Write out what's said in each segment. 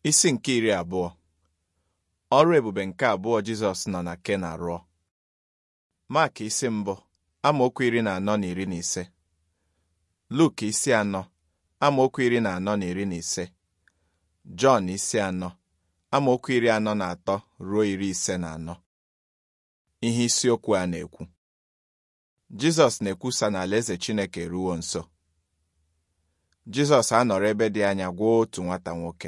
Isi nke iri abụọ ọrụ ebube nke abụọ Jizọs nọ na Kena rụọ Mak isi mbụ amaokwu iri na anọ na iri na ise Luk isi anọ amaokwu iri na anọ na iri na ise Jọn isi anọ amaokwu iri anọ na atọ ruo iri ise na anọ ihe isiokwu a na-ekwu Jizọs na-ekwusa na alaeze Chineke eruwo nso Jizọs anọrọ ebe dị anya gwọọ otu nwata nwoke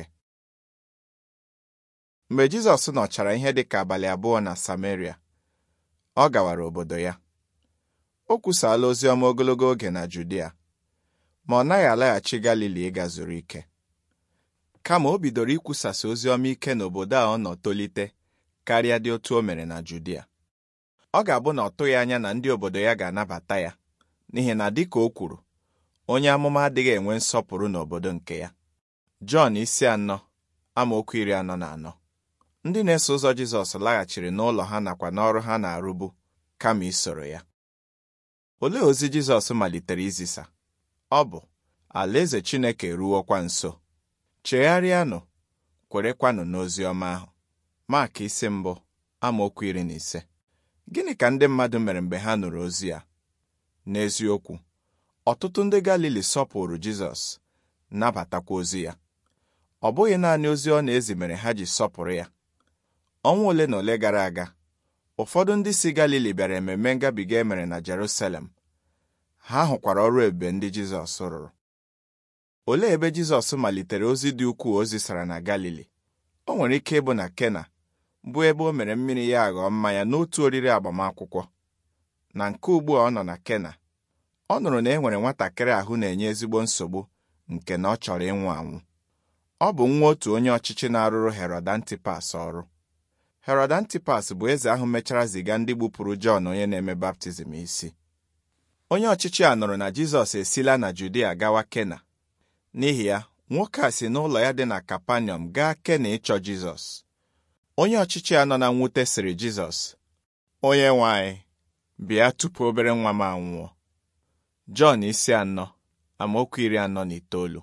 mgbe Jizọs nọchara ihe dị ka abalị abụọ na Sameria ọ gawara obodo ya o kwusaala ozi ọma ogologo oge na Judia ma ọ naghị alaghachi Galili ịga zuru ike kama o bidoro ikwusasị ozi ọma ike n'obodo a ọ nọ tolite karịa dị otu o mere na Judia ọ ga-abụ na ọ tụghị anya na ndị obodo ya ga-anabata ya n'ihi na dịka o kwuru onye amụma adịghị enwe nsọpụrụ n'obodo nke ya Jọn isi anọ amaokwu iri anọ na anọ ndị na-eso ụzọ Jizọs laghachiri n'ụlọ ha nakwa n'ọrụ ha na-arụbu kama isoro ya olee ozi Jizọs malitere izisa ọ bụ alaeze Chineke eruwokwa nso chegharịanụ kwerekwanụ n'ozi ọma ahụ Mak isi mbụ amaokwu iri na ise gịnị ka ndị mmadụ mere mgbe ha nụrụ ozi a n'eziokwu ọtụtụ ndị Galili sọpụrụ Jizọs nabatakwa ozi ya ọ bụghị naanị ozi ọ na-ezi mere ha ji sọpụrụ ya ọnwa ole na ole gara aga ụfọdụ ndị si Galili bịara ememme ngabiga e mere na Jerusalem ha hụkwara ọrụ ebube ndị Jizọs rụrụ olee ebe Jizọs malitere ozi dị ukwuu o zisara na Galili o nwere ike ịbụ na Kena bụ ebe o mere mmiri ya aghọọ mmanya n'otu oriri agbamakwụkwọ na nke ugbu a ọ nọ na Kena ọ nụrụ na e nwere nwatakịrị ahụ na-enye ezigbo nsogbu nke na ọ chọrọ ịnwụ anwụ ọ bụ nwa otu onye ọchịchị na-arụrụ Herod Antipas ọrụ Herod Antipas bụ eze ahụ mechara ziga ndị gbupụrụ Jọn onye na-eme baptizim isi onye ọchịchị a nụrụ na Jizọs esila na Judia gawa Kena n'ihi ya nwoke a si n'ụlọ ya dị na Kapaniọm gaa Kena ịchọ Jizọs onye ọchịchị a nọ na mwute sịrị Jizọs onye nwe anyị bịa tupu obere nwa m anwụọ Jọn isi anọ amaokwu iri anọ na itoolu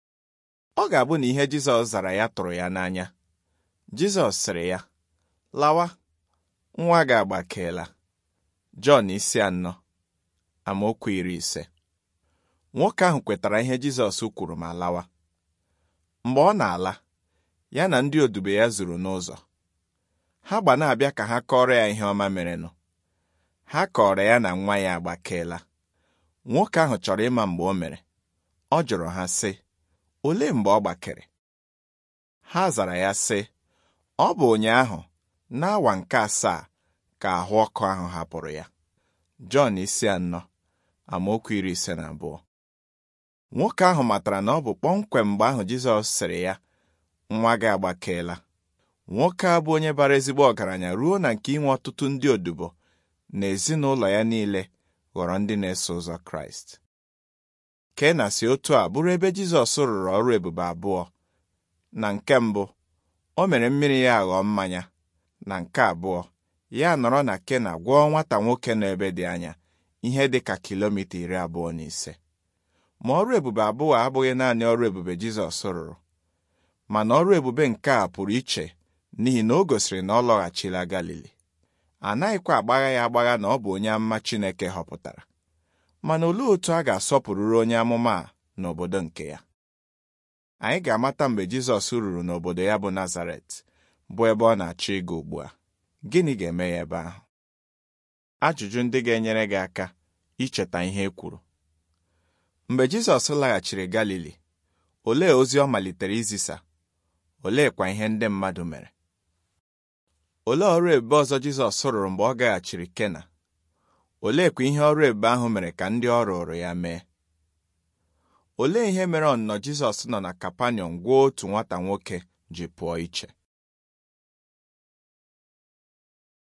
ọ ga-abụ na ihe Jizọs zara ya tụrụ ya n'anya Jizọs sịrị ya lawa nwa gị agbakeela Jọn isi anọ amaokwu iri ise nwoke ahụ kwetara ihe Jizọs kwuru ma lawa mgbe ọ na-ala ya na ndị odibo ya zuru n'ụzọ ha gba na-abịa ka ha kọrọ ya ihe ọma merenụ ha kọrọ ya na nwa ya agbakeela nwoke ahụ chọrọ ịma mgbe o mere ọ jụrụ ha sị olee mgbe ọ gbakere ha zara ya sị ọ bụ ụnyaahụ n'awa nke asaa ka ahụ ọkụ ahụ hapụrụ ya Jọn isi anọ amaokwu iri ise na abụọ nwoke ahụ matara na ọ bụ kpọmkwem mgbe ahụ Jizọs sịrị ya nwa gị agbakeela nwoke a bụ onye bara ezigbo ọgaranya ruo na nke inwe ọtụtụ ndị odibo na ezinụlọ ya niile ghọrọ ndị na-eso ụzọ Kraịst Kena si otu a bụrụ ebe Jizọs rụrụ ọrụ ebube abụọ na nke mbụ o mere mmiri ya aghọọ mmanya na nke abụọ ya nọrọ na Kena gwọọ nwata nwoke nọ ebe dị anya ihe dị ka kilomita iri abụọ na ise ma ọrụ ebube abụọ abụghị naanị ọrụ ebube Jizọs rụrụ mana ọrụ ebube nke a pụrụ iche n'ihi na o gosiri na ọ lọghachila Galili a naghịkwa agbagha ya agbagha na ọ bụ onye amụma Chineke họpụtara mana olee otu a ga-asọpụrụrụ onye amụma a n'obodo nke ya anyị ga-amata mgbe Jizọs ruru n'obodo ya bụ Nazaret bụ ebe ọ na-achọ ịga ugbu a gịnị ga-eme ya ebe ahụ ajụjụ ndị ga-enyere gị aka icheta ihe e kwuru mgbe Jizọs laghachiri Galili olee ozi ọ malitere izisa oleekwa ihe ndị mmadụ mere olee ọrụ ebube ọzọ Jizọs rụrụ mgbe ọ gaghachiri Kena oleekwa ihe ọrụ ebube ahụ mere ka ndị ọ rụrụ ya mee olee ihe mere ọnụnọ Jizọs nọ na Kapaniọm gwọọ otu nwata nwoke ji pụọ iche